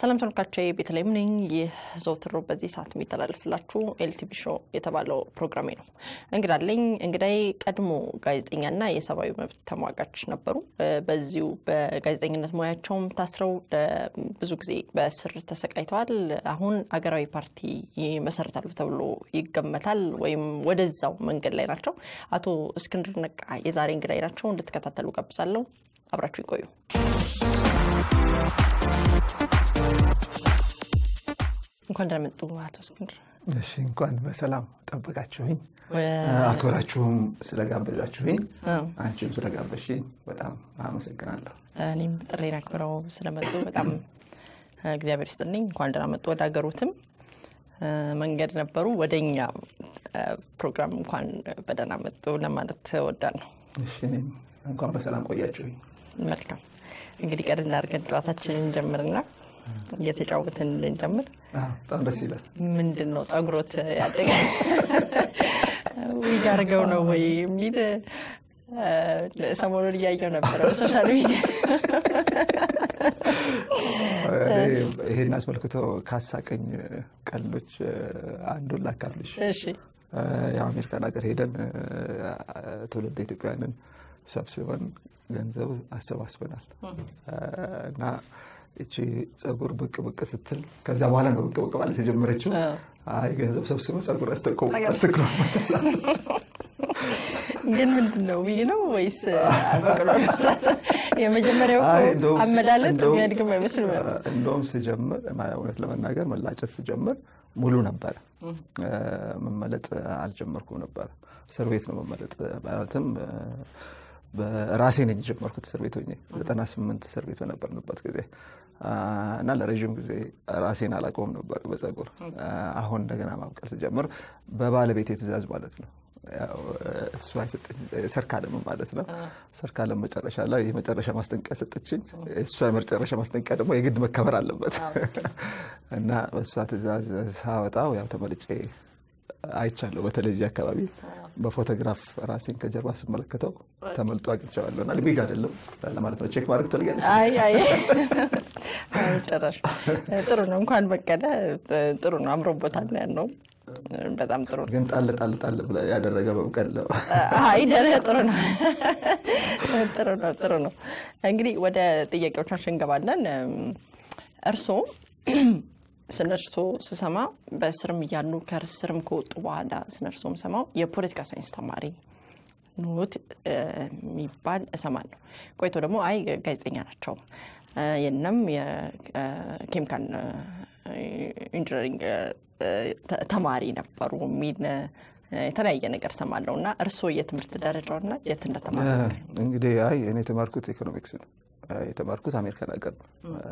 ሰላም ተመልካቾቼ ቤተልሔም ነኝ። ይህ ዘወትር ሮብ በዚህ ሰዓት የሚተላለፍላችሁ ኤልቲቪ ሾው የተባለው ፕሮግራሜ ነው። እንግዳለኝ እንግዳይ ቀድሞ ጋዜጠኛና የሰብአዊ መብት ተሟጋች ነበሩ። በዚሁ በጋዜጠኝነት ሙያቸውም ታስረው ብዙ ጊዜ በእስር ተሰቃይተዋል። አሁን አገራዊ ፓርቲ ይመሰርታሉ ተብሎ ይገመታል፣ ወይም ወደዛው መንገድ ላይ ናቸው። አቶ እስክንድር ነጋ የዛሬ እንግዳይ ናቸው። እንድትከታተሉ ጋብዛለሁ። አብራችሁ ይቆዩ። እንኳን ደህና መጡ አቶ እስክንድር። እሺ እንኳን በሰላም ጠበቃችሁኝ፣ አክብራችሁም ስለጋበዛችሁኝ፣ አንቺም ስለጋበዝሽኝ በጣም አመሰግናለሁ። እኔም ጥሬን አክብረው ስለመጡ በጣም እግዚአብሔር ይስጥልኝ። እንኳን ደህና መጡ። ወደ ሀገሩትም መንገድ ነበሩ ወደ እኛ ፕሮግራም እንኳን በደህና መጡ ለማለት እወዳለሁ። እሺ እኔም እንኳን በሰላም ቆያችሁኝ። መልካም እንግዲህ ቀድም አድርገን ጨዋታችንን እንጀምርና እየተጫወትን እንጀምር። በጣም ደስ ይላል። ምንድን ነው ጸጉሮት ያደገ ዊግ አድርገው ነው ወይ የሚል ሰሞኑን እያየው ነበረ በሶሻል ሚዲያ። ይሄን አስመልክቶ ካሳቀኝ ቀልዶች አንዱን ላካፍልሽ። እሺ ያው አሜሪካን ሀገር ሄደን ትውልድ ኢትዮጵያውያንን ሰብስበን ገንዘብ አሰባስበናል እና እቺ ጸጉር ብቅ ብቅ ስትል ከዛ በኋላ ነው ብቅ ብቅ ማለት የጀመረችው። አይ ገንዘብ ሰብስበ ጸጉር አስተኮ ግን ምንድን ነው ዊግ ነው ወይስ በቅሎ የመጀመሪያው እኮ አመላለጥ የሚያድግም አይመስልም። እንደውም ስጀምር እውነት ለመናገር መላጨት ስጀምር ሙሉ ነበረ። መመለጥ አልጀመርኩም ነበረ። እስር ቤት ነው መመለጥ ማለትም በራሴ ነኝ የጀመርኩት እስር ቤት ሆኜ ዘጠና ስምንት እስር ቤት በነበርንበት ጊዜ እና ለረዥም ጊዜ ራሴን አላውቀውም ነበር በጸጉር። አሁን እንደገና ማብቀል ስጀምር በባለቤት የትእዛዝ ማለት ነው። እሱ አይሰጠኝ ሰርካለም ማለት ነው። ሰርካለም መጨረሻ ላይ የመጨረሻ ማስጠንቀቂያ ሰጠችኝ። እሷ የመጨረሻ ማስጠንቀቂያ ደግሞ የግድ መከበር አለበት እና በእሷ ትእዛዝ ሳወጣው ያው ተመልጬ አይቻለሁ። በተለይ እዚህ አካባቢ በፎቶግራፍ ራሴን ከጀርባ ስመለከተው ተመልጦ አግኝቼዋለሁ እና ዊግ አይደለም ለማለት ነው። ቼክ ማድረግ ትፈልጊያለሽ? አይ አይ ጨራሽ ጥሩ ነው። እንኳን በቀለ ጥሩ ነው። አምሮበታል ያለው በጣም ጥሩ ነው። ግን ጣል ጣል ጣል ያደረገ መብቀል ነው። አይ ደረ ጥሩ ነው። ጥሩ ነው። ጥሩ ነው። እንግዲህ ወደ ጥያቄዎቻችን እንገባለን። እርስዎ ስለ እርሶ ስሰማ በስርም እያሉ ከስርም ከወጡ በኋላ ስለ እርሶ ሰማው የፖለቲካ ሳይንስ ተማሪ ኖት የሚባል እሰማለሁ። ቆይቶ ደግሞ አይ ጋዜጠኛ ናቸው የለም የኬሚካል ኢንጂነሪንግ ተማሪ ነበሩ የሚል የተለያየ ነገር ሰማለሁ እና እርስዎ የትምህርት ደረጃውና የት እንደተማሩ እንግዲህ አይ እኔ የተማርኩት ኢኮኖሚክስ ነው የተማርኩት አሜሪካን ሀገር ነው።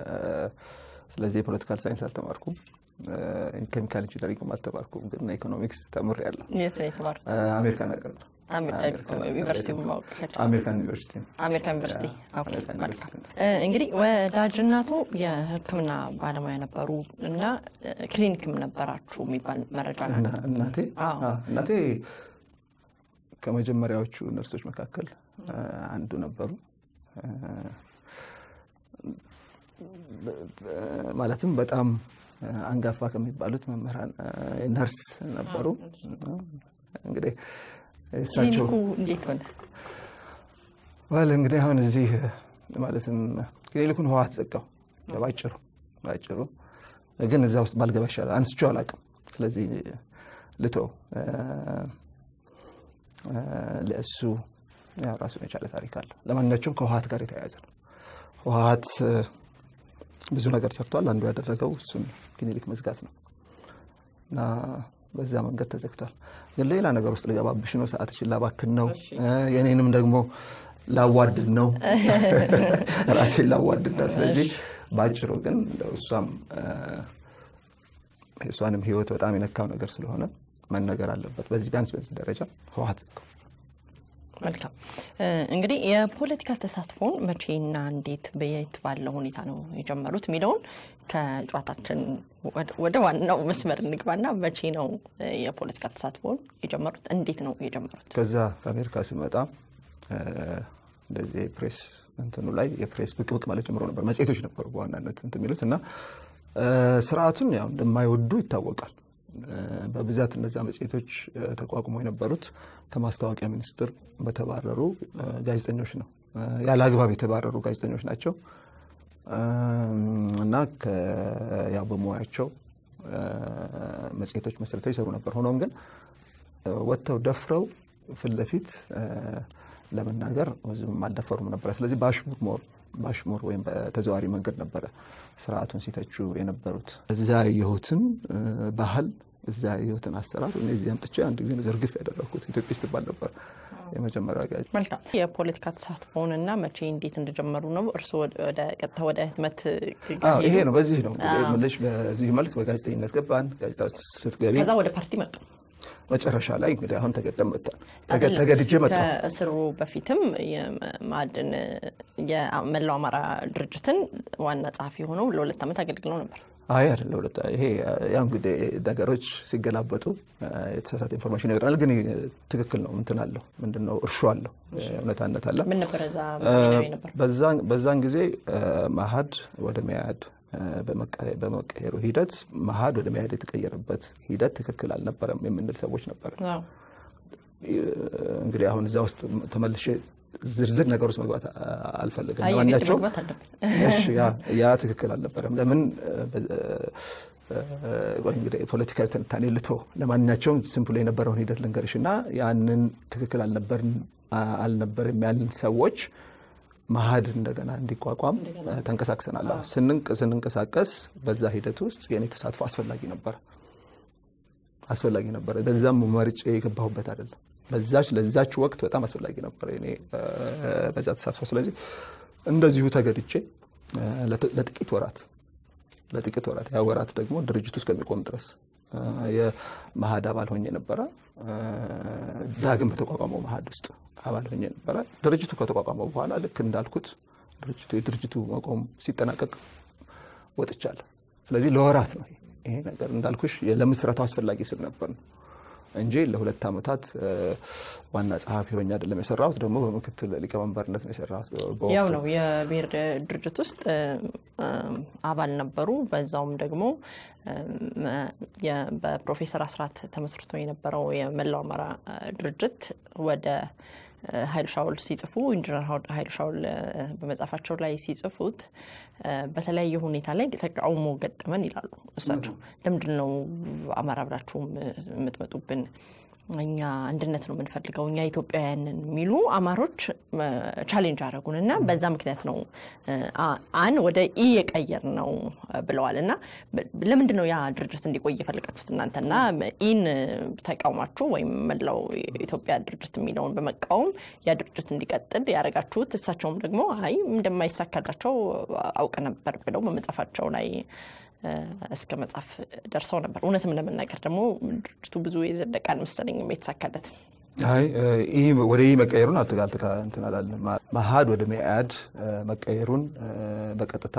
ስለዚህ የፖለቲካል ሳይንስ አልተማርኩም፣ ኬሚካል ኢንጂነሪንግም አልተማርኩም። ግን ኢኮኖሚክስ ተምሬያለሁ። የት ነው የተማሩት? አሜሪካን ሀገር ነው። ዩኒቨርሲቲ ማወቅ አሜሪካን ዩኒቨርሲቲ አሜሪካን ዩኒቨርሲቲ። መልካም እንግዲህ ወዳጅናቱ የሕክምና ባለሙያ ነበሩ እና ክሊኒክም ነበራችሁ የሚባል መረጃ ነው። እናቴ እናቴ ከመጀመሪያዎቹ ነርሶች መካከል አንዱ ነበሩ። ማለትም በጣም አንጋፋ ከሚባሉት መምህራን ነርስ ነበሩ። እንግዲህ እሳቸው እንዴት ሆነ? ዋል እንግዲህ አሁን እዚህ ማለትም ክሊኒኩን ህወሓት ዘጋው። ባጭሩ ባጭሩ ግን እዛ ውስጥ ባልገባ ይሻላል። አንስቼው አላውቅም። ስለዚህ ልቶ ለእሱ ራሱን የቻለ ታሪክ አለ። ለማንኛቸውም ከህወሓት ጋር የተያያዘ ነው። ህወሓት ብዙ ነገር ሰርቷል። አንዱ ያደረገው እሱን ክሊኒክ መዝጋት ነው እና በዛ መንገድ ተዘግቷል። ግን ሌላ ነገር ውስጥ ልገባብሽ ነው፣ ሰዓትሽን ላባክን ነው፣ የኔንም ደግሞ ላዋድድ ነው፣ ራሴን ላዋድድ ነው። ስለዚህ በአጭሩ ግን እሷም የእሷንም ህይወት በጣም የነካው ነገር ስለሆነ መነገር አለበት። በዚህ ቢያንስ በዚህ ደረጃ ህወሓት ዘጋው። መልካም እንግዲህ የፖለቲካ ተሳትፎን መቼና እንዴት በየት ባለ ሁኔታ ነው የጀመሩት የሚለውን ከጨዋታችን ወደ ዋናው መስመር እንግባና መቼ ነው የፖለቲካ ተሳትፎን የጀመሩት? እንዴት ነው የጀመሩት? ከዛ ከአሜሪካ ስመጣ እንደዚህ ፕሬስ እንትኑ ላይ የፕሬስ ብቅ ብቅ ማለት ጀምሮ ነበር። መጽሔቶች ነበሩ በዋናነት እንትን የሚሉት እና ስርዓቱን ያው እንደማይወዱ ይታወቃል። በብዛት እነዛ መጽሔቶች ተቋቁሞ የነበሩት ከማስታወቂያ ሚኒስቴር በተባረሩ ጋዜጠኞች ነው። ያለ አግባብ የተባረሩ ጋዜጠኞች ናቸው እና ያው በሙያቸው መጽሔቶች መስርተው ይሰሩ ነበር። ሆኖም ግን ወጥተው ደፍረው ፊት ለፊት ለመናገር ብዙም አልደፈሩም ነበረ። ስለዚህ በአሽሙር ሞር በአሽሙር ወይም በተዘዋሪ መንገድ ነበረ ስርዓቱን ሲተቹ የነበሩት። እዛ ያየሁትን ባህል እዛ ያየሁትን አሰራር እኔ እዚህ አምጥቼ አንድ ጊዜ ዝርግፍ ያደረግኩት ኢትዮጵያ ስትባል ነበር የመጀመሪያ ጋዜጣ። መልካም የፖለቲካ ተሳትፎውንና መቼ እንዴት እንደጀመሩ ነው እርስዎ ወደ ቀጥታ ወደ ህትመት ይሄ ነው። በዚህ ነው ምልሽ በዚህ መልክ በጋዜጠኝነት ገባን። ጋዜጣ ስትገቢ ከዛ ወደ ፓርቲ መጡ። መጨረሻ ላይ እንግዲህ አሁን ተገደም መጣን ተገድጄ መጣ። ከእስሩ በፊትም የማዕድን የመላው አማራ ድርጅትን ዋና ጸሐፊ ሆነው ለሁለት ዓመት አገልግለው ነበር። አይ አይደለ ሁለት ይሄ ያው እንግዲህ ነገሮች ሲገላበጡ የተሳሳተ ኢንፎርሜሽን ይወጣል። ግን ትክክል ነው። እንትን አለው ምንድን ነው እርሾ አለው እውነታነት አለ። ምን ነበረ እዛ ነበር? በዛን ጊዜ መሀድ ወደ መያድ በመቀየሩ ሂደት መሀድ ወደ መያድ የተቀየረበት ሂደት ትክክል አልነበረም የምንል ሰዎች ነበር። እንግዲህ አሁን እዛ ውስጥ ተመልሼ ዝርዝር ነገር ውስጥ መግባት አልፈልግም። ለማንኛቸውም ያ ትክክል አልነበረም። ለምን እንግዲህ ፖለቲካዊ ትንታኔ ልቶ ለማንኛቸውም ሲምፕል የነበረውን ሂደት ልንገርሽ እና ያንን ትክክል አልነበርም ያልን ሰዎች መሀድ እንደገና እንዲቋቋም ተንቀሳቅሰናል። ስንንቀሳቀስ በዛ ሂደት ውስጥ የኔ ተሳትፎ አስፈላጊ ነበረ አስፈላጊ ነበረ። በዛም መርጬ የገባሁበት አይደለም። በዛች ለዛች ወቅት በጣም አስፈላጊ ነበር እኔ በዛ ተሳትፎ። ስለዚህ እንደዚሁ ተገድቼ ለጥቂት ወራት ለጥቂት ወራት ያ ወራት ደግሞ ድርጅቱ እስከሚቆም ድረስ የመሀድ አባል ሆኜ ነበረ። ዳግም በተቋቋመው መሀድ ውስጥ አባል ሆኜ ነበረ። ድርጅቱ ከተቋቋመው በኋላ ልክ እንዳልኩት ድርጅቱ የድርጅቱ መቆም ሲጠናቀቅ ወጥቻለሁ። ስለዚህ ለወራት ነው ይሄ ነገር እንዳልኩሽ ለምስረታው አስፈላጊ ስል ነበር ነው እንጂ ለሁለት ዓመታት ዋና ጸሐፊ ሆኜ አይደለም የሰራሁት። ደግሞ በምክትል ሊቀመንበርነት ነው የሰራሁት። ያው ነው የብሔር ድርጅት ውስጥ አባል ነበሩ። በዛውም ደግሞ በፕሮፌሰር አስራት ተመስርቶ የነበረው የመላው አማራ ድርጅት ወደ ኃይሉ ሻውል ሲጽፉ ኢንጂነር ኃይሉ ሻውል በመጽሐፋቸው ላይ ሲጽፉት በተለያየ ሁኔታ ላይ ተቃውሞ ገጠመን ይላሉ እሳቸው። ለምንድን ነው አማራ ብላችሁም የምትመጡብን? እኛ አንድነት ነው የምንፈልገው፣ እኛ ኢትዮጵያውያንን የሚሉ አማሮች ቻሌንጅ አደረጉን እና በዛ ምክንያት ነው አን ወደ ኢ የቀየር ነው ብለዋል። እና ለምንድን ነው ያ ድርጅት እንዲቆይ የፈለጋችሁት እናንተና ኢን ተቃውማችሁ ወይም መላው ኢትዮጵያ ድርጅት የሚለውን በመቃወም ያ ድርጅት እንዲቀጥል ያደረጋችሁት? እሳቸውም ደግሞ አይ እንደማይሳካላቸው አውቅ ነበር ብለው በመጽሐፋቸው ላይ እስከ መጽሐፍ ደርሰው ነበር። እውነትም ለመናገር ደግሞ ድርጅቱ ብዙ የዘለቀ አልመሰለኝም የተሳካለት። አይ ይህ ወደ ይህ መቀየሩን አልተጋልተካ እንትን አላለም። መሀድ ወደ መኢአድ መቀየሩን በቀጥታ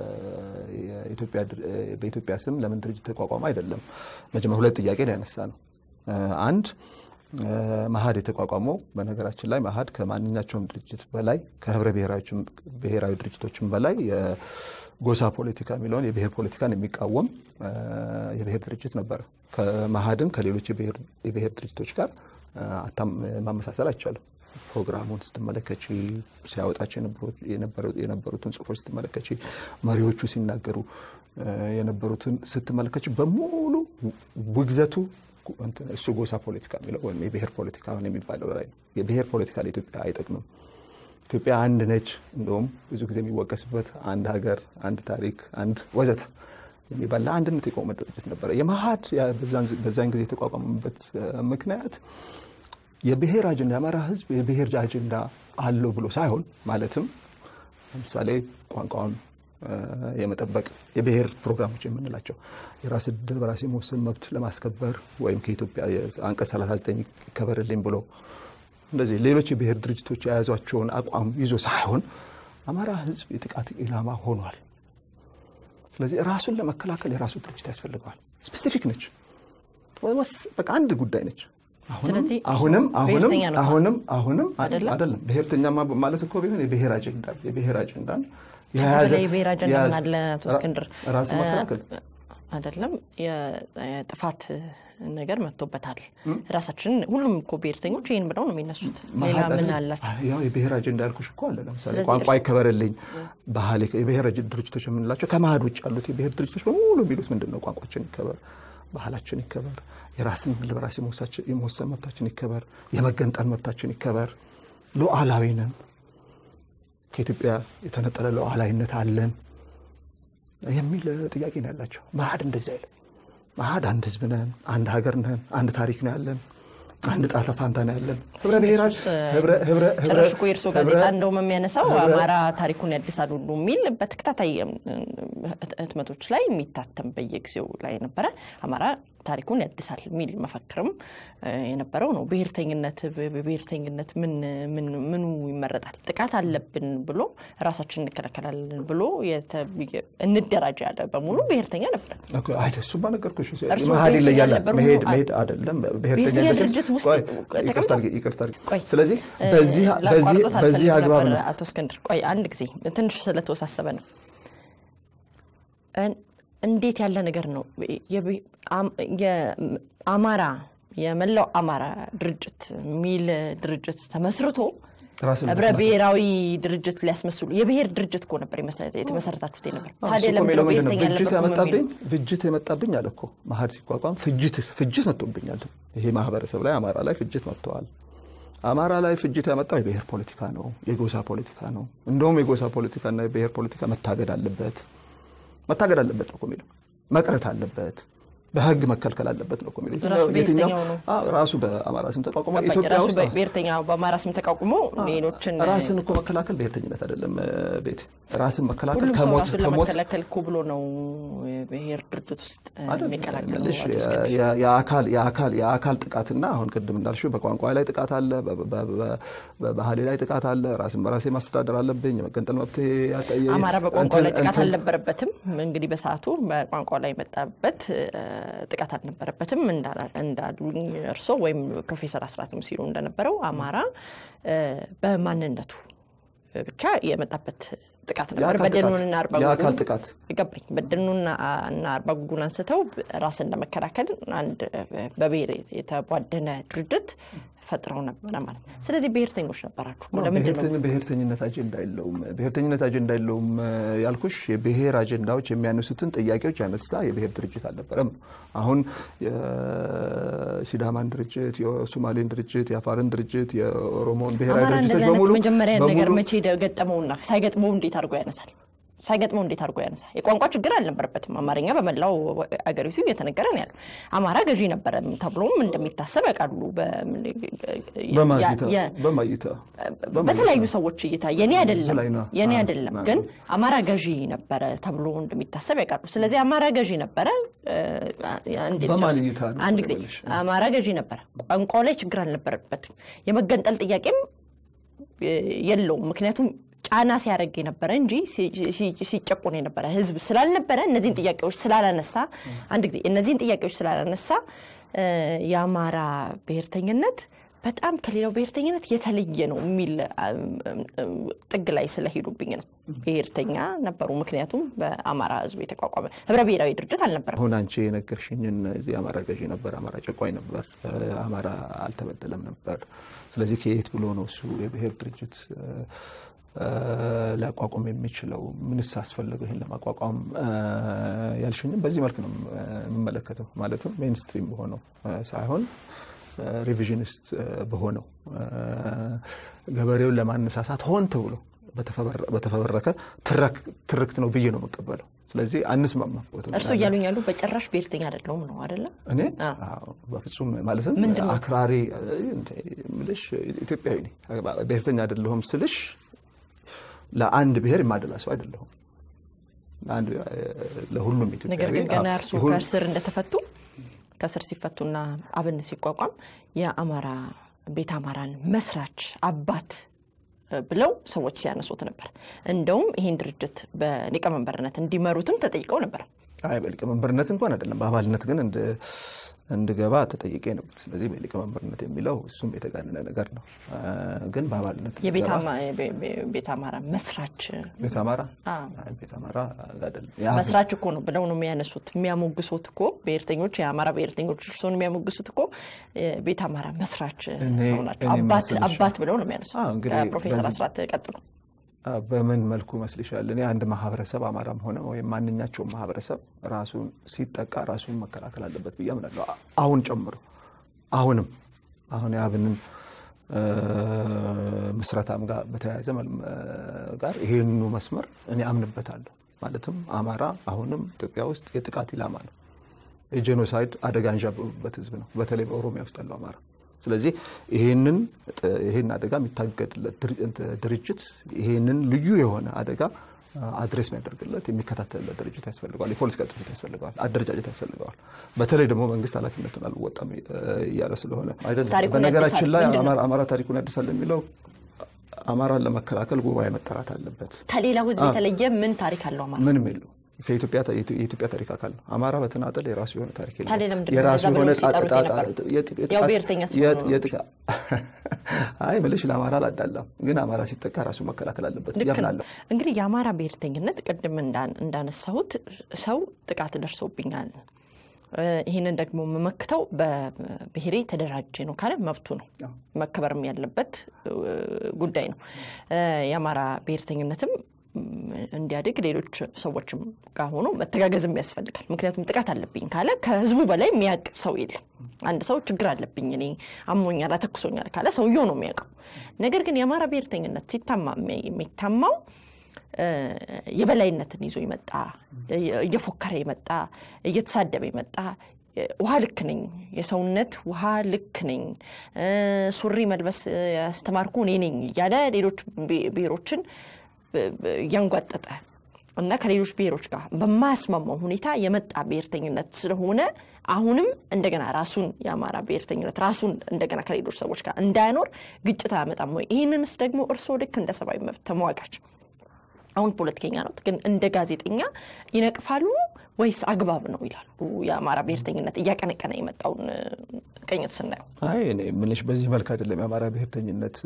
በኢትዮጵያ ስም ለምን ድርጅት ተቋቋመ አይደለም። መጀመሪያ ሁለት ጥያቄ ነው ያነሳ ነው። አንድ መሀድ የተቋቋመው በነገራችን ላይ መሀድ ከማንኛቸውም ድርጅት በላይ ከህብረ ብሔራዊ ድርጅቶችም በላይ ጎሳ ፖለቲካ የሚለውን የብሔር ፖለቲካን የሚቃወም የብሔር ድርጅት ነበር። ከመሀድን ከሌሎች የብሔር ድርጅቶች ጋር ማመሳሰል አይቻልም። ፕሮግራሙን ስትመለከች፣ ሲያወጣቸው የነበሩትን ጽሁፎች ስትመለከች፣ መሪዎቹ ሲናገሩ የነበሩትን ስትመለከች በሙሉ ውግዘቱ እሱ ጎሳ ፖለቲካ የሚለው ወይም የብሔር ፖለቲካ የሚባለው ላይ ነው። የብሔር ፖለቲካ ለኢትዮጵያ አይጠቅምም። ኢትዮጵያ አንድ ነች። እንደውም ብዙ ጊዜ የሚወቀስበት አንድ ሀገር፣ አንድ ታሪክ፣ አንድ ወዘተ የሚባል ለአንድነት የቆመ ድርጅት ነበረ። የመሀድ በዛን ጊዜ የተቋቋመበት ምክንያት የብሔር አጀንዳ የአማራ ሕዝብ የብሔር አጀንዳ አለው ብሎ ሳይሆን ማለትም ለምሳሌ ቋንቋውን የመጠበቅ የብሔር ፕሮግራሞች የምንላቸው የራስ ዕድል በራስ የመወሰን መብት ለማስከበር ወይም ከኢትዮጵያ አንቀጽ 39 ይከበርልኝ ብሎ እንደዚህ ሌሎች የብሔር ድርጅቶች የያዟቸውን አቋም ይዞ ሳይሆን አማራ ህዝብ የጥቃት ኢላማ ሆኗል። ስለዚህ ራሱን ለመከላከል የራሱ ድርጅት ያስፈልገዋል። ስፔሲፊክ ነች፣ በቃ አንድ ጉዳይ ነች። ስለዚህ አሁንም አሁንም ብሔርተኛ ነው አሁንም አሁንም አይደለም? አይደለም ብሔርተኛ ማለት እኮ ቢሆን የብሔር አጀንዳ የብሔር አጀንዳን የያዘ በላይ ብሔር አጀንዳ ምን የያዘ- አለ አቶ እስክንድር? ራስን መከላከል አይደለም የጥፋት ነገር መጥቶበታል። ራሳችንን ሁሉም እኮ ብሔርተኞች ይህን ብለው ነው የሚነሱት። ሌላ መሀል ምን አይደለም? አላቸው? ያው የብሔር አጀንዳ ያልኩሽ እኮ አለ። ለምሳሌ ስለዚህ ቋንቋ እርስ- ይከበርልኝ፣ ባህል ይከ- የብሔር አጀ- ድርጅቶች የምንላቸው ከመሀድ ውጭ ያሉት የብሔር ድርጅቶች በሙሉ የሚሉት ምንድን ነው? ቋንቋችን ይከበር፣ ባህላችን ይከበር፣ የራስን በራስ የመወሳች- የመወሰን መብታችን ይከበር፣ የመገንጠል መብታችን ይከበር፣ ሉዓላዊ ነን፣ ከኢትዮጵያ የተነጠለ ሉዓላዊነት አለን የሚል ጥያቄ ነው ያላቸው። መሀድ እንደዚህ አይልም። መሀድ አንድ ህዝብ ነን፣ አንድ ሀገር ነን፣ አንድ ታሪክ ነው ያለን፣ አንድ ጣተ ፋንታ ነው ያለን። ህብረ ብሔራዊ እሱስ ህብረ- ህብረ- ህብረ- ጭራሽ እኮ የእርሶ ጋዜጣ ህብረ- እንደውም የሚያነሳው ህብረ- አማራ ታሪኩን ያድሳል ሁሉ የሚል በተከታታይ እም፣ ህትመቶች ላይ የሚታተም በየጊዜው ላይ ነበረ። አማራ ታሪኩን ያድሳል የሚል መፈክርም እ፣ የነበረው ነው። ብሔርተኝነት ብሔርተኝነት ምን ምን ምኑ ይመረጣል? ጥቃት አለብን ብሎ ራሳችን እንከላከላለን ብሎ የተ- እንደራጅ ያለ በሙሉ ብሔርተኛ ነበረ። ኦኬ፣ አይደ እሱማ ነገርኩሽ። እርስዎ መሀል ብሔርተኛ ይለያል። ነበሩ? መሄድ አይ- መሄድ አይደለም ብሔርተኛ ብሔርተኛ ድርጅት ውስጥ ቆይ፣ ተቀምጠው? ይቅርታ አድርጊ፣ ይቅርታ አድርጊ። ቆይ ስለዚህ እ፣ በዚህ በዚህ ላቋርጦት በዚህ አልፈልግም አግባብ ነበር ነው አቶ እስክንድር ቆይ አንድ ጊዜ ትንሽ ስለተወሳሰበ ነው። እን- እንዴት ያለ ነገር ነው የብ- አም- የአማራ የመላው አማራ ድርጅት የሚል ድርጅት ተመስርቶ ራስን ህብረ ብሔራዊ ድርጅት ሊያስመስሉ የብሔር ድርጅት እኮ ነበር የመሰ- የተመሰረታችሁት የነበር አዎ፣ ታዲያ እሱ እኮ ለምንድን የሚለው ነው ምንድን ነው? ብሔርተኛ ፍጅት አልነበርኩም ያመጣብኝ የሚሉ? ፍጅት የመጣብኝ አለ እኮ መሀድ ሲቋቋም ፍጅት ፍጅት መጥቶብኛል። ይሄ ማህበረሰብ ላይ አማራ ላይ ፍጅት መጥተዋል። አማራ ላይ ፍጅት ያመጣው የብሔር ፖለቲካ ነው፣ የጎሳ ፖለቲካ ነው። እንደውም የጎሳ ፖለቲካና የብሔር ፖለቲካ መታገድ አለበት መታገድ አለበት ነው እኮ የሚለው መቅረት አለበት በህግ መከልከል አለበት ነው እኮ የሚለው። ራሱ የትኛው- ብሔርተኛው ነው። አዎ፣ ራሱ በአማራ ስም ተቋቁሞ ገባኝ። ኢትዮጵያ ራሱ ውስጥ ብሔርተኛ በአማራ ስም ተቋቁሞ ሌሎችን ራስን እኮ መከላከል ብሔርተኝነት አይደለም። ቤት ራስን መከላከል ሁሉም ሰው ከሞት ራሱን ከሞት ለመከላከል እኮ ብሎ ነው የብሔር ድርጅት ውስጥ የሚቀላቀለው። አይደለሽ አቶ እስክንድር። የአካል የአካል የአካል ጥቃትና አሁን ቅድም እንዳልሽው በቋንቋ ላይ ጥቃት አለ፣ በ- በ- በ- በባህሌ ላይ ጥቃት አለ። ራስን በራሴ ማስተዳደር አለብኝ። የመገንጠል መብት ያጠየ አማራ በቋንቋ ላይ እንትን- ጥቃት እንትን- አልነበረበትም። እንግዲህ በሰዓቱ በቋንቋ ላይ የመጣበት እ፣ ጥቃት አልነበረበትም እንዳ- እንዳሉኝ እርሶ ወይም ፕሮፌሰር አስራትም ሲሉ እንደነበረው አማራ እ፣ በማንነቱ ብቻ የመጣበት ጥቃት ነበር። የአካል በደኑንና ጥቃት፣ አርባ የአካል ጉጉን ጥቃት ገባኝ። በደኑና እና አርባ ጉጉን አንስተው ራስን ለመከላከል አንድ በብሔር የተቧደነ ድርጅት ፈጥረው ነበረ ማለት ነው። ስለዚህ ብሔርተኞች ነበራችሁ። ነው፣ ለምንድን ነው ብሔርተኝ- ብሔርተኝነት አጀንዳ የለውም። ብሔርተኝነት አጀንዳ የለውም እ፣ ያልኩሽ የብሔር አጀንዳዎች የሚያነሱትን ጥያቄዎች ያነሳ የብሔር ድርጅት አልነበረም። አሁን የሲዳማን ድርጅት፣ የሶማሌን ድርጅት፣ የአፋርን ድርጅት፣ የኦሮሞን ብሔራዊ አማራ ድርጅቶች እንደዚህ አይነት በሙሉ መጀመሪያ ነገር በሙሉ መቼ ደ- ገጠመውና ሳይገጥመው እንዴት አድርጎ ያነሳል? ሳይገጥመው እንዴት አድርጎ ያነሳል? የቋንቋ ችግር አልነበረበትም። አማርኛ በመላው አገሪቱ እየተነገረ ነው ያለው። አማራ ገዢ ነበረ ተብሎም እንደሚታሰብ ያውቃሉ። በ- በማይታ የ- በማይታ በተለያዩ ሰዎች እይታ የኔ አይደለም ላይ ነው። የኔ አዎ፣ አይደለም አዎ። ግን አማራ ገዢ ነበረ ተብሎ እንደሚታሰብ ያውቃሉ። ስለዚህ አማራ ገዢ ነበረ እ፣ አንዴ በማን ልጨርስ። እይታ ነው አንድ ጊዜ ልበልሽ? አማራ ገዢ ነበረ፣ ቋንቋው ላይ ችግር አልነበረበትም። የመገንጠል ጥያቄም እ፣ የለውም። ምክንያቱም ጫና ሲያደርግ የነበረ እንጂ ሲ- ሲ- ሲጨቁን የነበረ ህዝብ ስላልነበረ እነዚህን ጥያቄዎች ስላላነሳ አንድ ጊዜ እነዚህን ጥያቄዎች ስላላነሳ እ፣ የአማራ ብሔርተኝነት በጣም ከሌላው ብሔርተኝነት የተለየ ነው የሚል አም፣ እም፣ ጥግ ላይ ስለሄዱብኝ ነው። ብሔርተኛ ነበሩ፣ ምክንያቱም በአማራ ህዝብ የተቋቋመ ህብረ ብሔራዊ ድርጅት አልነበረም። አሁን አንቺ የነገርሽኝን እዚህ አማራ ገዢ ነበር፣ አማራ ጨቋኝ ነበር፣ እ፣ አማራ አልተበደለም ነበር። ስለዚህ ከየት ብሎ ነው እሱ የብሔር ድርጅት እ፣ እ፣ ሊያቋቁም የሚችለው? ምንስ አስፈለገው ይህን ለማቋቋም እ፣ ያልሽኝም በዚህ መልክ ነው እ፣ የምመለከተው። ማለትም ሜንስትሪም በሆነው እ፣ ሳይሆን እ፣ ሪቪዥኒስት እ፣ በሆነው እ፣ ገበሬውን ለማነሳሳት ሆን ተብሎ በተፈበረ- በተፈበረከ ትረክ- ትርክት ነው ብዬ ነው የምቀበለው። ስለዚህ አንስማማ እርሱ እያሉኝ ያሉ በጭራሽ ብሔርተኛ አይደለሁም ነው አደለ? እኔ አ። አዎ፣ በፍጹም ማለትም ምንድን ነው? አክራሪ እንደ ምልሽ ኢትዮጵያዊ ነኝ። ብሔርተኛ አይደለሁም ስልሽ ለአንድ ብሔር የማደላ ሰው አይደለሁም። ለአንድ ለሁሉም ኢትዮጵያዊ ነገር ግን ገና አዎ፣ እርሱ ይሁን- ከእስር እንደተፈቱ ከእስር ሲፈቱና አብን ሲቋቋም የአማራ ቤት አማራን መስራች አባት እ፣ ብለው ሰዎች ሲያነሱት ነበር። እንደውም ይህን ድርጅት በሊቀመንበርነት እንዲመሩትም ተጠይቀው ነበር። አይ በሊቀመንበርነት እንኳን አይደለም፣ በአባልነት ግን እንድገባ ተጠይቄ ነበር። ስለዚህ በሊቀመንበርነት የሚለው እሱም የተጋነነ ነገር ነው። ግን በአባልነት ቤተ አማራ መስራች ቤተ አማራ ቤተ አማራ አይደለም መስራች እኮ ነው ብለው ነው የሚያነሱት የሚያሞግሱት እኮ ብሔርተኞች የአማራ ብሔርተኞች እርስዎን የሚያሞግሱት እኮ ቤተ አማራ መስራች ሰው ናቸው። አባት ብለው ነው የሚያነሱት። ፕሮፌሰር አስራት ቀጥሉ። በምን መልኩ መስልሻል? እኔ አንድ ማህበረሰብ አማራም ሆነ ወይም ማንኛቸውም ማህበረሰብ ራሱን ሲጠቃ ራሱን መከላከል አለበት ብዬ አምናለሁ። አሁን ጨምሮ አሁንም አሁን የአብንን ምስረታም ጋር በተያያዘ ጋር ይሄንኑ መስመር እኔ አምንበታለሁ። ማለትም አማራ አሁንም ኢትዮጵያ ውስጥ የጥቃት ኢላማ ነው። የጄኖሳይድ አደጋ አንዣበቡበት ህዝብ ነው፣ በተለይ በኦሮሚያ ውስጥ ያለው አማራ ስለዚህ ይሄንን ይሄን አደጋ የሚታገድለት ድርጅት ይሄንን ልዩ የሆነ አደጋ አድሬስ የሚያደርግለት የሚከታተልለት ድርጅት ያስፈልገዋል። የፖለቲካ ድርጅት ያስፈልገዋል። አደረጃጀት ያስፈልገዋል። በተለይ ደግሞ መንግስት ኃላፊነቱን አልወጣም እያለ ስለሆነ አይደለም። በነገራችን ላይ አማራ ታሪኩን ያድሳል የሚለው አማራን ለመከላከል ጉባኤ መጠራት አለበት። ከሌላው ህዝብ የተለየ ምን ታሪክ አለው አማራ? ምንም የለው። የኢትዮጵያ ታሪክ አካል ነው። አማራ በተናጠል የራሱ የሆነ ታሪክ ታዲያ ለምንድን ነው እንደዛ ብለው ሲጠሩት የነበረው? ያው ብሔርተኛ ስለሆኑ አይ ምልሽ ለአማራ አላዳላም፣ ግን አማራ ሲጠቃ ራሱ መከላከል አለበት ልክ ነው። ያምናለሁ። እንግዲህ የአማራ ብሔርተኝነት ቅድም እንዳነሳሁት ሰው ጥቃት ደርሶብኛል ይህንን ደግሞ የምመክተው በብሔሬ ተደራጀ ነው ካለ መብቱ ነው፣ መከበርም ያለበት ጉዳይ ነው። የአማራ ብሔርተኝነትም እንዲያድግ ሌሎች ሰዎችም ጋር ሆኖ መተጋገዝም ያስፈልጋል። ምክንያቱም ጥቃት አለብኝ ካለ ከህዝቡ በላይ የሚያውቅ ሰው የለም። አንድ ሰው ችግር አለብኝ እኔ አሞኛል፣ አተኩሶኛል ካለ ሰውየው ነው የሚያውቀው። ነገር ግን የአማራ ብሔርተኝነት ሲታማ የሚታማው የበላይነትን ይዞ የመጣ እየፎከረ የመጣ እየተሳደበ የመጣ ውሃ ልክ ነኝ፣ የሰውነት ውሃ ልክ ነኝ፣ ሱሪ መልበስ ያስተማርኩ እኔ ነኝ እያለ ሌሎች ብሔሮችን እያንጓጠጠ እና ከሌሎች ብሔሮች ጋር በማያስማማው ሁኔታ የመጣ ብሔርተኝነት ስለሆነ አሁንም እንደገና ራሱን የአማራ ብሔርተኝነት ራሱን እንደገና ከሌሎች ሰዎች ጋር እንዳያኖር ግጭት አያመጣም ወይ? ይህንንስ ደግሞ እርስዎ ልክ እንደ ሰብአዊ መብት ተሟጋች አሁን ፖለቲከኛ ነው፣ ግን እንደ ጋዜጠኛ ይነቅፋሉ ወይስ አግባብ ነው ይላሉ? የአማራ ብሔርተኝነት እያቀነቀነ የመጣውን ቅኝት ስናየው። አይ እኔ የምልሽ በዚህ መልክ አይደለም የአማራ ብሔርተኝነት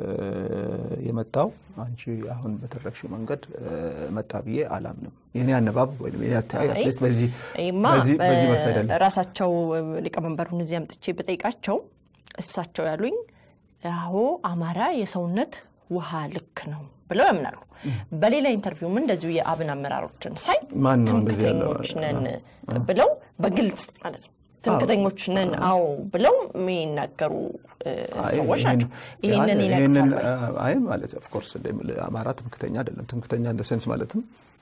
የመጣው አንቺ አሁን በተረክሽው መንገድ መጣ ብዬ አላምንም። የኔ አነባብ ወይም የኔ አተያይ አትሊስት በዚህ በዚህ መልክ አይደለም። ራሳቸው ሊቀመንበሩን እዚህ አምጥቼ በጠይቃቸው እሳቸው ያሉኝ አዎ አማራ የሰውነት ውሃ ልክ ነው ብለው ያምናሉ። በሌላ ኢንተርቪውም እንደዚሁ የአብን አመራሮችን ሳይ ማን ነው እንደዚህ ያለው? ትምክተኞች ነን ብለው በግልጽ ማለት ነው ትምክተኞች ነን አዎ ብለው የሚናገሩ ሰዎች ናቸው። ይህንን ይነቅፋሉ። አይ ማለት ኦፍኮርስ አማራ ትምክተኛ አይደለም። ትምክተኛ እንደ ሴንስ ማለትም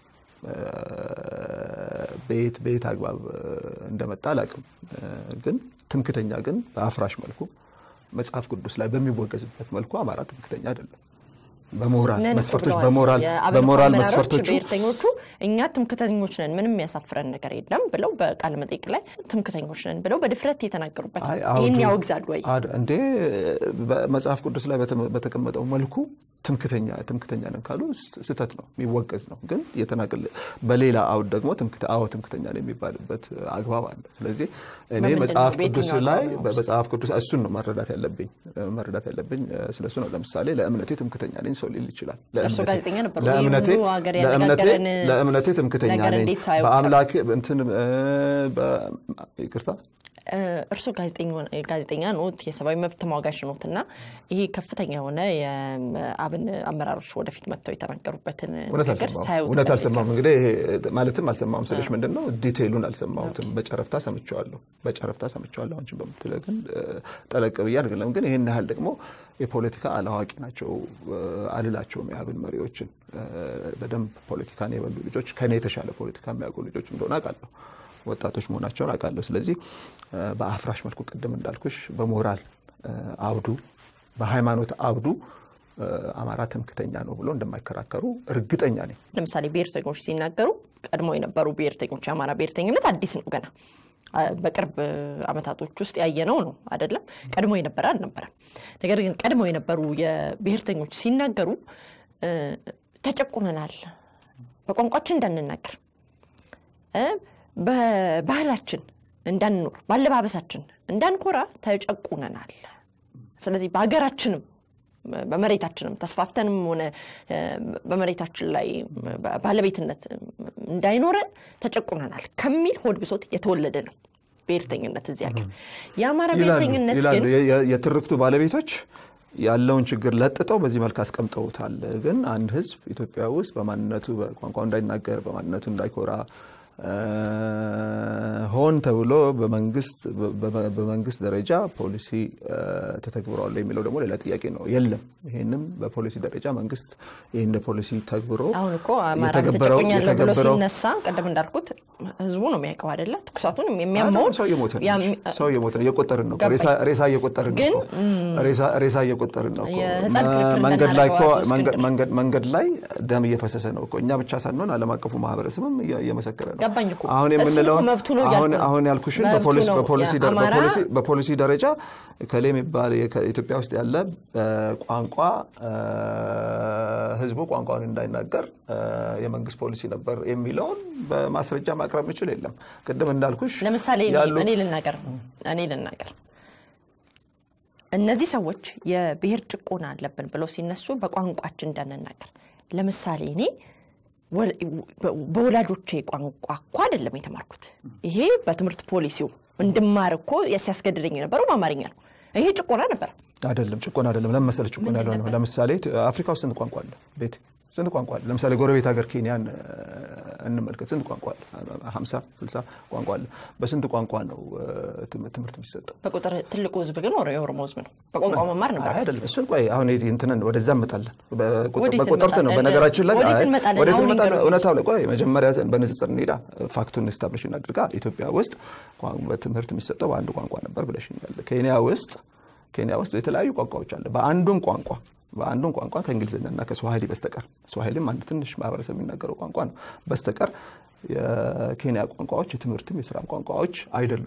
በየት በየት አግባብ እንደመጣ አላውቅም። ግን ትምክተኛ ግን በአፍራሽ መልኩ መጽሐፍ ቅዱስ ላይ በሚወገዝበት መልኩ አማራ ትምክተኛ አይደለም። በሞራል ነን መስፈርቶች ብለዋል። በሞራል የአብን በሞራል አመራሮች መስፈርቶቹ ብሔርተኞቹ እኛ ትምክተኞች ነን ምንም ያሳፍረን ነገር የለም ብለው በቃለ መጠይቅ ላይ ትምክተኞች ነን ብለው በድፍረት የተናገሩበት አይ ነው። አውዱ- ይህን ያወግዛሉ ወይ? አድ- እንዴ በመጽሐፍ ቅዱስ ላይ በተመ- በተቀመጠው መልኩ ትምክተኛ ትምክተኛ ነን ካሉ ስ- ስህተት ነው፣ የሚወገዝ ነው። ግን የተናገል በሌላ አውድ ደግሞ ትምክተ- አዎ ትምክተኛ ነው የሚባልበት አግባብ አለ። ስለዚህ እኔ በምንድን ነው? መጽሐፍ ቅዱስ በየትኛው ላይ አግባብ ነው? በመጽሐፍ ቅዱስ እሱን ነው መረዳት ያለብኝ መረዳት ያለብኝ ስለሱ ነው። ለምሳሌ ለእምነቴ ትምክተኛ ነኝ ሰው ሊል ይችላል። እርሶ ለእምነቴ- ጋዜጠኛ ነበሩ። ይህ ለእምነቴ ሁሉ ሀገር ለእምነቴ ያነጋገረን ለእምነቴ ትምክተኛ ነገር ነኝ እንዴት ሳያውቅ በአምላኬ እንትን እ፣ በ- ይቅርታ እርሶ ጋዜጠኛ ኖት፣ የሰብአዊ መብት ተሟጋች ኖት እና ይሄ ከፍተኛ የሆነ የአብን አመራሮች ወደፊት መጥተው የተናገሩበትን እውነት ነገር አልሰማሁም። ሳያዩት እውነት አልሰማሁም። እንግዲህ ይሄ ማለትም አልሰማሁም ስልሽ ምንድን ነው ዲቴይሉን አልሰማሁትም። በጨረፍታ ሰምቼዋለሁ፣ በጨረፍታ ሰምቼዋለሁ። አንቺን በምትለ ግን እ፣ ጠለቅ ብዬ አይደለም። ግን ይህን ያህል ደግሞ የፖለቲካ አላዋቂ ናቸው እ፣ አልላቸውም። የአብን መሪዎችን እ፣ በደንብ ፖለቲካን የበሉ ልጆች ከኔ የተሻለ ፖለቲካ የሚያውቁ ልጆች እንደሆነ አውቃለሁ። ወጣቶች መሆናቸውን አውቃለሁ። ስለዚህ እ፣ በአፍራሽ መልኩ ቅድም እንዳልኩሽ በሞራል እ፣ አውዱ በሃይማኖት አውዱ እ፣ አማራ ትምክተኛ ነው ብሎ እንደማይከራከሩ እርግጠኛ ነኝ። ለምሳሌ ብሔርተኞች ሲናገሩ ቀድሞ የነበሩ ብሔርተኞች የአማራ ብሔርተኝነት አዲስ ነው ገና አ፣ በቅርብ ዓመታቶች ውስጥ ያየነው ነው አይደለም። ቀድሞ የነበረ አልነበረም። ነገር ግን ቀድሞ የነበሩ የብሔርተኞች ሲናገሩ እ፣ ተጨቁነናል፣ በቋንቋችን እንዳንናገር እ፣ በባህላችን እንዳንኖር ባለባበሳችን እንዳንኮራ ተጨቁነናል። ስለዚህ በሀገራችንም በመሬታችንም ተስፋፍተንም ሆነ በመሬታችን ላይ ባለቤትነት እንዳይኖረን ተጨቁነናል ከሚል ሆድ ብሶት የተወለደ ነው ብሔርተኝነት እዚህ ሀገር። የአማራ ብሔርተኝነት ግን የትርክቱ ባለቤቶች ያለውን ችግር ለጥጠው በዚህ መልክ አስቀምጠውታል። ግን አንድ ህዝብ ኢትዮጵያ ውስጥ በማንነቱ በቋንቋው እንዳይናገር በማንነቱ እንዳይኮራ ሆን ተብሎ በመንግስት ደረጃ ፖሊሲ ተተግብሯል የሚለው ደግሞ ሌላ ጥያቄ ነው። የለም። ይህንም በፖሊሲ ደረጃ መንግስት ይህ እንደ ፖሊሲ ተግብሮ አሁን እኮ አማራ ተጨቆኛለሁ ብሎ ሲነሳ ቅድም እንዳልኩት ህዝቡ ነው የሚያውቀው አይደለ? ትኩሳቱን የሚያመውን ሰው እየሞተ ነው። ሰው እየሞተ ነው። እየቆጠርን ነው። ሬሳ እየቆጠርን ነው። ሬሳ እየቆጠርን ነው። መንገድ ላይ ደም እየፈሰሰ ነው እኮ። እኛ ብቻ ሳንሆን ዓለም አቀፉ ማህበረሰብም እየመሰከረ ነው። ገባኝ እኮ አሁን የምንለውን አሁን ያልኩሽን በፖሊሲ ደረጃ ከሌ የሚባል ኢትዮጵያ ውስጥ ያለ ቋንቋ ህዝቡ ቋንቋውን እንዳይናገር የመንግስት ፖሊሲ ነበር የሚለውን በማስረጃ ማቅረብ ምችል የለም። ቅድም እንዳልኩሽ ለምሳሌ እኔ ልናገር እኔ ልናገር እነዚህ ሰዎች የብሔር ጭቆና አለብን ብለው ሲነሱ በቋንቋችን እንዳንናገር ለምሳሌ እኔ በወላጆቼ ቋንቋ እኮ አይደለም የተማርኩት። ይሄ በትምህርት ፖሊሲው እንድማር እኮ ሲያስገድደኝ የነበረው በአማርኛ ነው። ይሄ ጭቆና ነበር። አይደለም ጭቆና አይደለም። ለምን መሰለህ ጭቆና ያለው ነው። ለምሳሌ አፍሪካ ውስጥ ስንት ቋንቋ አለ? ቤት ስንት ቋንቋ አለ? ለምሳሌ ጎረቤት ሀገር ኬንያን እንመልከት። ስንት ቋንቋ አለ? ሀምሳ ስልሳ ቋንቋ አለ። በስንት ቋንቋ ነው ትምህርት የሚሰጠው? በቁጥር ትልቁ ህዝብ ግን የኦሮሞ ህዝብ ነው። በቋንቋ መማር ነበር። አይደለም እሱን ቆይ፣ አሁን እንትንን ወደዛ እንመጣለን። በቁጥርት ነው በነገራችን ላይ ወዴት እንመጣለን? እውነታው ላይ ቆይ፣ መጀመሪያ በንጽጽር እንሄዳ፣ ፋክቱን ስታብሊሽ እናድርጋ። ኢትዮጵያ ውስጥ በትምህርት የሚሰጠው በአንድ ቋንቋ ነበር ብለሽኛል። ኬንያ ውስጥ ኬንያ ውስጥ የተለያዩ ቋንቋዎች አለ። በአንዱም ቋንቋ በአንዱን ቋንቋ ከእንግሊዝኛና ከስዋሂሊ በስተቀር ስዋሂሊም አንድ ትንሽ ማህበረሰብ የሚናገረው ቋንቋ ነው በስተቀር የኬንያ ቋንቋዎች የትምህርትም የስራም ቋንቋዎች አይደሉም።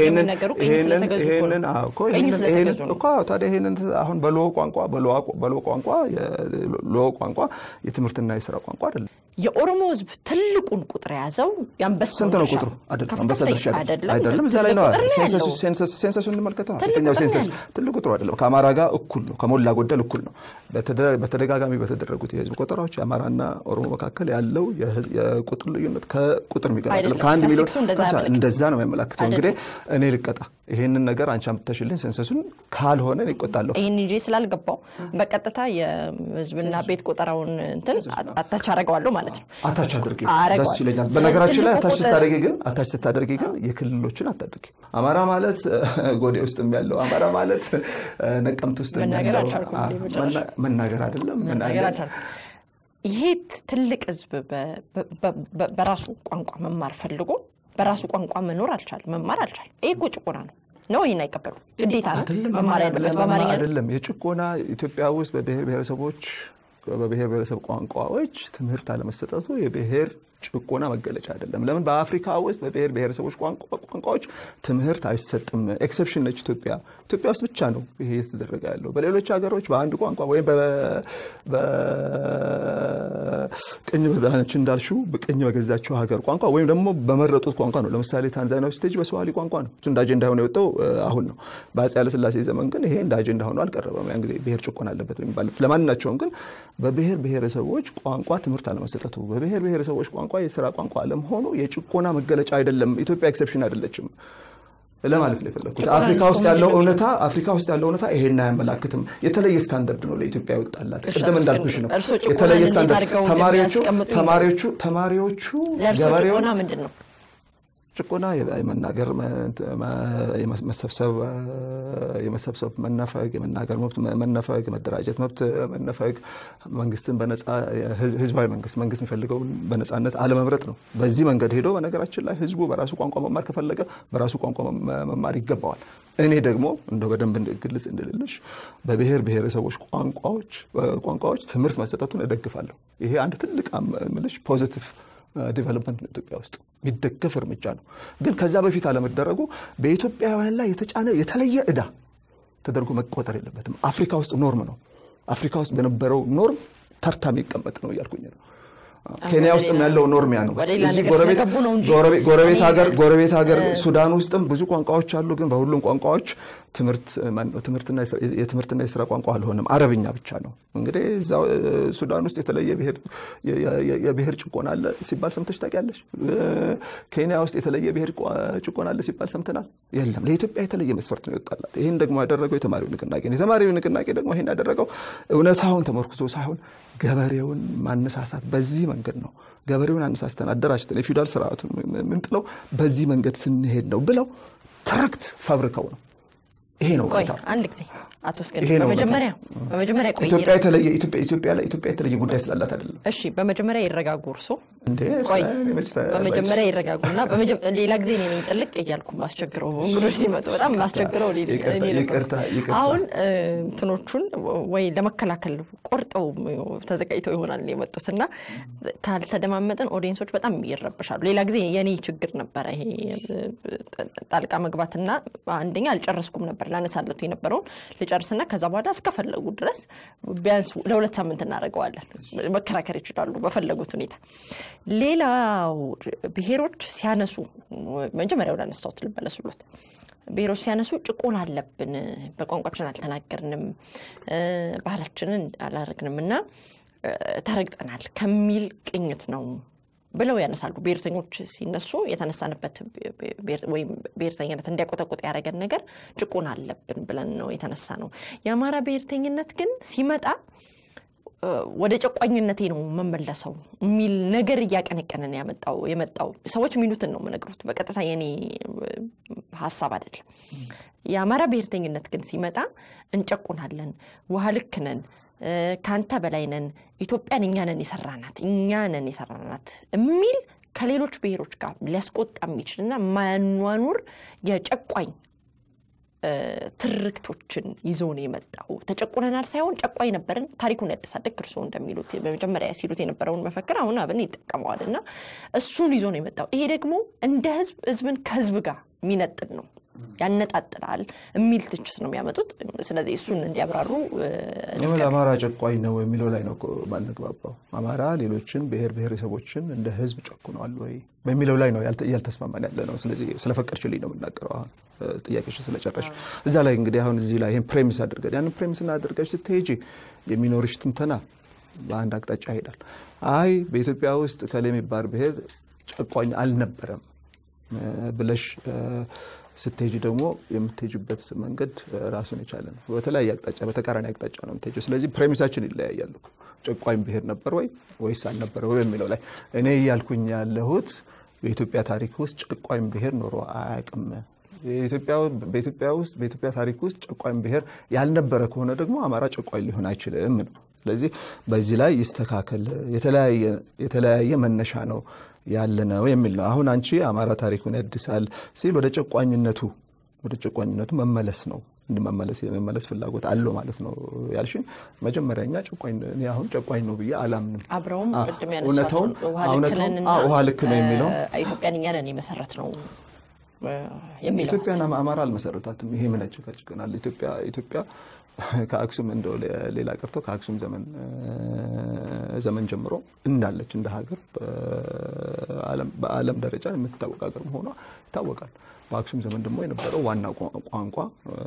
ታዲያ ይህንን አሁን በሎ ቋንቋ በሎ ቋንቋ ሎ ቋንቋ የትምህርትና የስራ ቋንቋ አይደለም። የኦሮሞ ህዝብ ትልቁን ቁጥር የያዘው የአንበሳ ስንት ነው ቁጥሩ? አንበሳ ድርሻ አይደለም። እዛ ላይ ነው ሴንሰሱን እንመልከተው። የትኛው ሴንሰስ ትልቅ ቁጥሩ አይደለም። ከአማራ ጋር እኩል ነው፣ ከሞላ ጎደል እኩል ነው። በተደጋጋሚ በተደረጉት የህዝብ ቆጠራዎች የአማራና ኦሮሞ መካከል ያለው የቁጥር ልዩነት ከቁጥር የሚገባ አይደለም። ከአንድ ሚሊዮን እንደዛ ነው የሚያመላክተው። እንግዲህ እኔ ልቀጣ ይሄንን ነገር አንቺ አምጥተሽልኝ ሴንሰሱን ካልሆነ እኔ እቆጣለሁ። ይህን እንጂ ስላልገባው በቀጥታ የህዝብና ቤት ቆጠራውን እንትን አታች አደርገዋለሁ ማለት ነው። አታች አድርጊ፣ ደስ ይለኛል። በነገራችን ላይ አታች ስታደርጊ ግን አታች ስታደርጊ ግን የክልሎችን አታድርጊ። አማራ ማለት ጎዴ ውስጥ ያለው አማራ ማለት ነቀምት ውስጥ ያለው መናገር አይደለም ይሄ ትልቅ ህዝብ በራሱ ቋንቋ መማር ፈልጎ በራሱ ቋንቋ መኖር አልቻለም፣ መማር አልቻለም። ይህ እኮ ጭቆና ነው ነው ይህን አይቀበሉ ግዴታ ነው መማር ያለበት በአማርኛ አይደለም። የጭቆና ኢትዮጵያ ውስጥ በብሔር ብሔረሰቦች በብሔር ብሔረሰብ ቋንቋዎች ትምህርት አለመሰጠቱ የብሔር ጭቆና መገለጫ አይደለም። ለምን በአፍሪካ ውስጥ በብሔር ብሔረሰቦች ቋንቋዎች ትምህርት አይሰጥም። ኤክሰፕሽን ነች ኢትዮጵያ። ኢትዮጵያ ውስጥ ብቻ ነው ይሄ እየተደረገ ያለው። በሌሎች ሀገሮች በአንድ ቋንቋ ወይም በቅኝ በዛች እንዳልሽው በቅኝ በገዛቸው ሀገር ቋንቋ ወይም ደግሞ በመረጡት ቋንቋ ነው። ለምሳሌ ታንዛኒያ ስቴጅ በሰዋሊ ቋንቋ ነው። እሱ እንደ አጀንዳ ሆነ የወጣው አሁን ነው። በአፄ ኃይለሥላሴ ዘመን ግን ይሄ እንደ አጀንዳ ሆኖ አልቀረበም። ያን ጊዜ ብሔር ጭቆና አለበት የሚባለት ለማናቸውም ግን በብሔር ብሔረሰቦች ቋንቋ ትምህርት አለመሰጠቱ በብሔር ብሔረሰቦች ቋንቋ የስራ ቋንቋ አለመሆኑ የጭቆና መገለጫ አይደለም። ኢትዮጵያ ኤክሰፕሽን አይደለችም ለማለት ነው የፈለግኩት። አፍሪካ ውስጥ ያለው እውነታ አፍሪካ ውስጥ ያለው እውነታ ይሄን አያመላክትም። የተለየ ስታንዳርድ ነው ለኢትዮጵያ ይወጣላት። ቅድም እንዳልኩሽ ነው የተለየ ስታንዳርድ። ተማሪዎቹ ተማሪዎቹ ተማሪዎቹ ገበሬው ምንድን ነው ጭቆና የመናገር መሰብሰብ የመሰብሰብ መነፈግ፣ የመናገር መብት መነፈግ፣ የመደራጀት መብት መነፈግ፣ መንግስትን በነጻ ህዝባዊ መንግስት መንግስት የሚፈልገውን በነጻነት አለመምረጥ ነው። በዚህ መንገድ ሄዶ በነገራችን ላይ ህዝቡ በራሱ ቋንቋ መማር ከፈለገ በራሱ ቋንቋ መማር ይገባዋል። እኔ ደግሞ እንደው በደንብ ግልጽ እንድልልሽ በብሔር ብሔረሰቦች ቋንቋዎች ቋንቋዎች ትምህርት መሰጠቱን እደግፋለሁ። ይሄ አንድ ትልቅ ምልሽ ፖዚቲቭ ዲቨሎፕመንት ነው ኢትዮጵያ ውስጥ የሚደገፍ እርምጃ ነው። ግን ከዛ በፊት አለመደረጉ በኢትዮጵያውያን ላይ የተጫነ የተለየ ዕዳ ተደርጎ መቆጠር የለበትም። አፍሪካ ውስጥ ኖርም ነው። አፍሪካ ውስጥ በነበረው ኖርም ተርታ የሚቀመጥ ነው እያልኩኝ ነው። ኬንያ ውስጥም ያለው ኖርሚያ ነው። ወደ ሌላ እዚህ ነገር ጎረቤት- ስለገቡ ነው እንጂ ጎረቤት- ጎረቤት እኔ- ሀገር ጎረቤት ሀገር ሱዳን ውስጥም ብዙ ቋንቋዎች አሉ። ግን በሁሉም ቋንቋዎች ትምህርት ማነው ትምህርትና የስራ- የትምህርትና የስራ ቋንቋ አልሆነም፣ አረብኛ ብቻ ነው። እንግዲህ እዛው እ፣ ሱዳን ውስጥ የተለየ ብሔር የ- የ- የብሔር ጭቆና አለ ሲባል ሰምተሽ ታውቂያለሽ? እ፣ ኬንያ ውስጥ የተለየ ብሔር ቋ- ጭቆና አለ ሲባል ሰምተናል? የለም። ለኢትዮጵያ የተለየ መስፈርት ነው ይወጣላት። ይህን ደግሞ ያደረገው የተማሪው ንቅናቄ ነው። የተማሪው ንቅናቄ ደግሞ ይህን ያደረገው እውነታውን ተመርኩዞ ሳይሆን ገበሬውን ማነሳሳት በዚህ መንገድ ነው ገበሬውን አነሳስተን አደራጅተን የፊውዳል ስርዓቱን ምንጥለው በዚህ መንገድ ስንሄድ ነው ብለው ትርክት ፈብርከው ነው። ይሄ ነው ቆይ እውነታው። አንድ ጊዜ አቶ እስክንድር ይሄ ነው በመጀመሪያ በመጀመሪያ ቆይ ኢትዮጵያ የተለየ ኢትዮጵያ ኢትዮጵያ ላይ ኢትዮጵያ የተለየ ጉዳይ ስላላት አይደለም እሺ በመጀመሪያ ይረጋጉ እርሶ እንዴ ቆይ እኔ መች ተ- በመጀመሪያ ይረጋጉና በመጀ- ሌላ ጊዜ እኔ ነኝ ጥልቅ እያልኩ ማስቸግረው እንግዶች ሲመጡ በጣም ማስቸግረው እኔ- ይቅርታ፣ እኔ ነበርኩ። ይቅርታ፣ ይቅርታ። አሁን እ፣ እንትኖቹን ወይ ለመከላከል ቆርጠው ተዘጋጅተው ይሆናል የመጡት እና ካልተደማመጥን ኦዲየንሶች በጣም ይረብሻሉ። ሌላ ጊዜ የኔ ችግር ነበረ ይሄ እ፣ ጣልቃ መግባትና አንደኛ አልጨረስኩም ነበር ላነሳለቱ የነበረውን ልጨርስና ከዛ በኋላ እስከፈለጉ ድረስ ቢያንስ ለሁለት ሳምንት እናደርገዋለን። መከራከር ይችላሉ በፈለጉት ሁኔታ። ሌላው ብሔሮች ሲያነሱ መጀመሪያ ወደ አነሳሁት ልመለሱሎት። ብሔሮች ሲያነሱ ጭቆና አለብን፣ በቋንቋችን አልተናገርንም፣ እ፣ ባህላችንን አላረግንም እና እ፣ ተረግጠናል ከሚል ቅኝት ነው ብለው ያነሳሉ። ብሔርተኞች ሲነሱ የተነሳንበት ብሔር- ወይም ብሔርተኝነት እንዲያቆጠቁጥ ያደረገን ነገር ጭቆና አለብን ብለን ነው የተነሳ ነው። የአማራ ብሔርተኝነት ግን ሲመጣ እ፣ ወደ ጨቋኝነቴ ነው መመለሰው የሚል ነገር እያቀነቀነ ነው ያመጣው የመጣው ሰዎች የሚሉትን ነው የምነግሩት። በቀጥታ የኔ እ፣ ሀሳብ አይደለም። የአማራ ብሔርተኝነት ግን ሲመጣ እንጨቁናለን፣ ውሃ ልክ ነን፣ እ፣ ከአንተ በላይ ነን፣ ኢትዮጵያን እኛ ነን የሰራናት እኛ ነን የሰራናት የሚል ከሌሎች ብሔሮች ጋር ሊያስቆጣ የሚችልና ማያኗኑር የጨቋኝ ትርክቶችን ይዞ ነው የመጣው። ተጨቁነናል ሳይሆን ጨቋኝ ነበርን፣ ታሪኩን ያደሳል። ልክ እርስዎ እንደሚሉት በመጀመሪያ ሲሉት የነበረውን መፈክር አሁን አብን ይጠቀመዋል እና እሱን ይዞ ነው የመጣው። ይሄ ደግሞ እንደ ህዝብ ህዝብን ከህዝብ ጋር የሚነጥል ነው ያነጣጥላል የሚል ትችት ነው የሚያመጡት። ስለዚህ እሱን እንዲያብራሩ እ፣ ለምን አማራ ጨቋኝ ነው የሚለው ላይ ነው እኮ ማንግባባው። አማራ ሌሎችን ብሔር ብሔረሰቦችን እንደ ህዝብ ጨቁነዋል ወይ በሚለው ላይ ነው ያልተ- እያልተስማማን ያለ ነው። ስለዚህ ስለፈቀድሽልኝ ነው የምናገረው። አሁን እ፣ ጥያቄሽ ስለጨረሽ እዛ ላይ እንግዲህ አሁን እዚህ ላይ ይህን ፕሬሚስ አድርገን ያንን ፕሬሚስ አድርገሽ ስትሄጂ የሚኖርሽ ትንተና በአንድ አቅጣጫ ይሄዳል። አይ በኢትዮጵያ ውስጥ ከሌ የሚባል ብሔር ጨቋኝ አልነበረም እ፣ ብለሽ እ፣ ስትሄጂ ደግሞ የምትሄጂበት መንገድ እ፣ ራሱን የቻለ ነው። በተለያየ አቅጣጫ በተቃራኒ አቅጣጫ ነው የምትሄጂው። ስለዚህ ፕሬሚሳችን ይለያያሉ። ጨቋኝ ብሔር ነበር ወይ ወይስ አልነበረ ወይ በሚለው ላይ እኔ እያልኩኝ ያለሁት በኢትዮጵያ ታሪክ ውስጥ ጨቋኝ ብሔር ኖሮ አያውቅም። የኢትዮጵያ- በኢትዮጵያ ውስጥ በኢትዮጵያ ታሪክ ውስጥ ጨቋኝ ብሔር ያልነበረ ከሆነ ደግሞ አማራ ጨቋኝ ሊሆን አይችልም ነው። ስለዚህ በዚህ ላይ ይስተካከል፣ የተለያየ የተለያየ መነሻ ነው ያለ ነው የሚል ነው። አሁን አንቺ አማራ ታሪኩን ያድሳል ሲል ወደ ጨቋኝነቱ ወደ ጨቋኝነቱ መመለስ ነው እንዲመመለስ የመመለስ ፍላጎት አለው ማለት ነው ያልሽኝ። መጀመሪያ እኛ ጨቋኝ እኔ አሁን ጨቋኝ ነው ብዬ አላምንም። አብረውም አ- ቅድም እውነታውን ያነሷቸውን ውሃ ልክ እውነታውን ነንና አ- ውሃ ልክ ነው የሚለው እ፣ ኢትዮጵያን እኛ ነን የመሰረት ነው እ፣ የሚለው ኢትዮጵያን አማራ አልመሰረታትም። ይሄ ምን ያጨቃጭቀናል? ኢትዮጵያ ኢትዮጵያ ከአክሱም እንደው ሌ- ሌላ ቀርቶ ከአክሱም ዘመን እ፣ ዘመን ጀምሮ እንዳለች እንደ ሀገር በዓለም- በዓለም ደረጃ የምትታወቅ ሀገር መሆኗ ይታወቃል። በአክሱም ዘመን ደግሞ የነበረው ዋና ቋ- ቋንቋ እ፣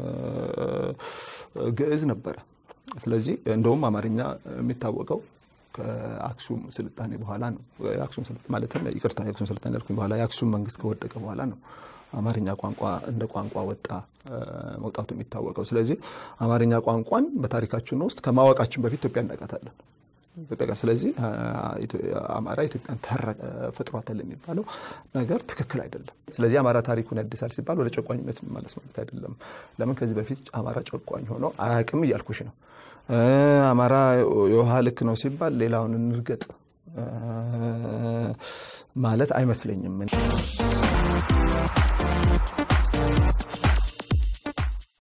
ግዕዝ ነበረ። ስለዚህ እንደውም አማርኛ የሚታወቀው ከአክሱም ስልጣኔ በኋላ ነው። የአክሱም ስልጣኔ ማለትም ይቅርታ፣ የአክሱም ስልጣኔ ያልኩኝ በኋላ የአክሱም መንግስት ከወደቀ በኋላ ነው አማርኛ ቋንቋ እንደ ቋንቋ ወጣ እ፣ መውጣቱ የሚታወቀው። ስለዚህ አማርኛ ቋንቋን በታሪካችን ውስጥ ከማወቃችን በፊት ኢትዮጵያ እናውቃታለን። ኢትዮጵያ ጋር ስለዚህ አ- ኢትዮ- አማራ ኢትዮጵያን ተረ- ፈጥሯታል የሚባለው ነገር ትክክል አይደለም። ስለዚህ አማራ ታሪኩን ያድሳል ሲባል ወደ ጨቋኝነት መመለስ ማለት አይደለም። ለምን ከዚህ በፊት አማራ ጨቋኝ ሆኖ አያውቅም እያልኩሽ ነው። እ፣ አማራ የውሃ ልክ ነው ሲባል ሌላውን እንርገጥ እ፣ ማለት አይመስለኝም።